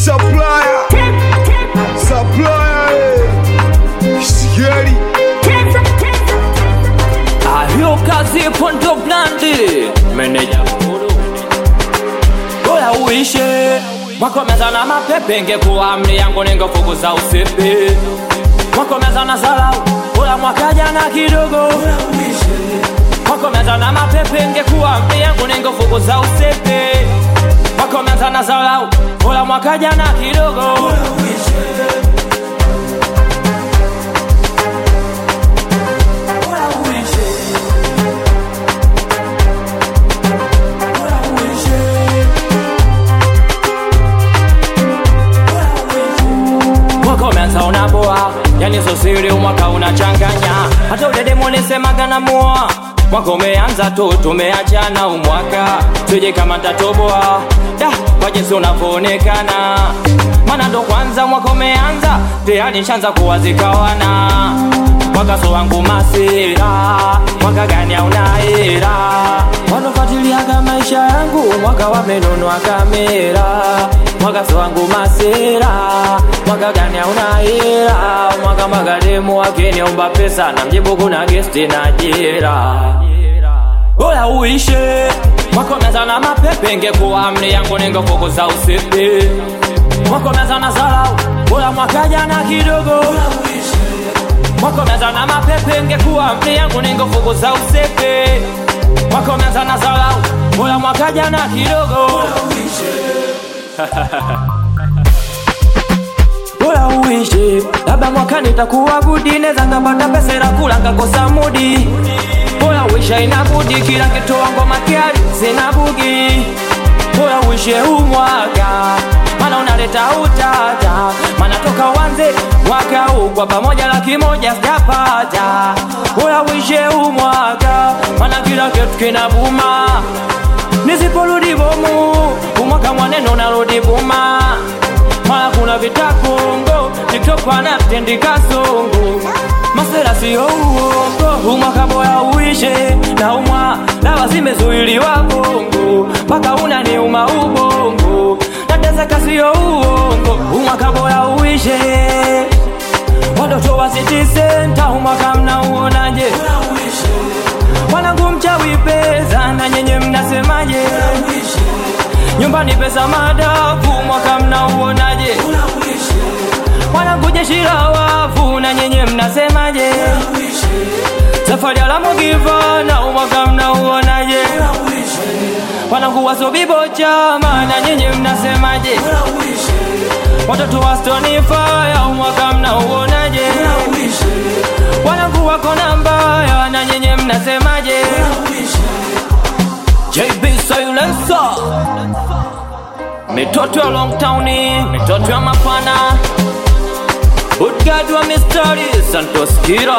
Supplier, supplier, eh. Scary. Ahio kazi pondo blandi meneja mkuru Oya uishe mwakomeza na mapepe ngekuwa amri yangu ningefukuza usipi mwakomeza na zalau oya mwaka jana kidogo mwakomeza na mapepe ngekuwa amri yangu ningefukuza usipi mwakomeza na zalau oya mwaka jana kidogo mwaka umeanza unaboa yani sosiri mwaka unachanganya hata udedemonisemaga na mua mwaka umeanza tu tumeachana umwaka tuje kama tatoboa da kwa jinsi unavyoonekana mana ndo kwanza mwaka umeanza tayari nshanza kuwazikawana mwaka so wangu masira mwaka gani aunaira wanofatiliaga maisha yangu mwaka wamenunua kamera mwaka so wangu masira mwaka gani aunaira mwaka magademu wakiniomba pesa na mjibu kuna gesti na jira oya uishe mwaka umeanza na mapepe ngekuwa amri yangu ningefukuza usipi mwaka umeanza na zarau oya mwaka jana kidogo mwaka umeanza na mapepe ngekuwa amri yangu ningefukuza usipi mwaka umeanza na zarau oya mwaka jana kidogo Bora uishi labda mwaka nitakuwa gudi neza ngapata pesa ila kula ngakosa mudi Bora uishi ina budi kila kitu wangu makiari sina bugi Bora uishi huu mwaka mana unaleta utata mana toka uanze mwaka huu kwa pamoja laki moja sijapata Bora uishi huu mwaka mana kila kitu kinabuma nisiporudi bomu umwaka mwaneno narudi buma mara kuna vitakongo tiktok anatendika songo masera siyo uongo umwaka boya uishe na umwa dawa zimezuiliwa bongo mpaka unaniuma ubongo nateseka siyo uongo umwaka boya uishe watoto wa city center umwaka mnauonaje mwanangu mchawi pesa na nyenye mnasemaje nyumbani pesa madafu mwaka mnauonaje mwanangu jeshi la wafu na nyenye mnasemaje safari alamugiva na umwaka mnauonaje mwanangu wasobibo chama na nyenye mnasemaje watoto wa stoni faya umwaka mnauonaje wanangu wako na mbaya na nyenye mnasemaje JB Silencer mitoto ya Long Town, mitoto ya Mapana, Bodyguard wa mistari Santos Kira,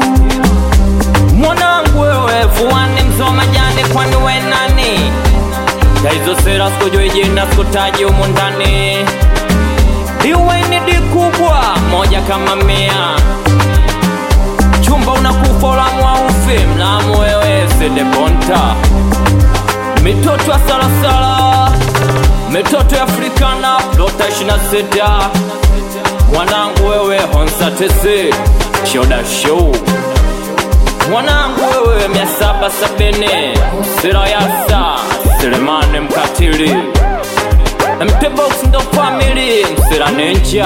mwanangu wewe fuani mzoma jani, kwani we nani? Ya hizo sera sikujui jina, sikutaji humu ndani, iwe ni di kubwa moja kama mia chumba unakufa ulamu aufi mlamu wewe sedeponta mitoto ya salasala mitoto ya afrikana lota 26 mwanangu wewe honsatese shoda show mwanangu wewe 770 sirayasa selemane mkatili mtebox ndo famili msiranenja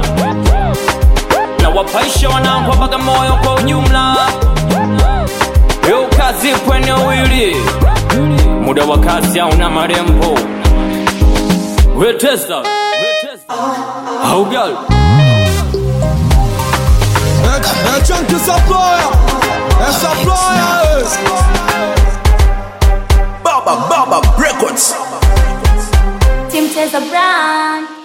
na wapaisha wanangu wa Bagamoyo kwa ujumla. Yo kazi pwene wili muda wa kazi hauna marembo. Wetesa haugal É, é Chunky Supplier, é Supplier, eh. Baba Baba Records. Tim Teza Brand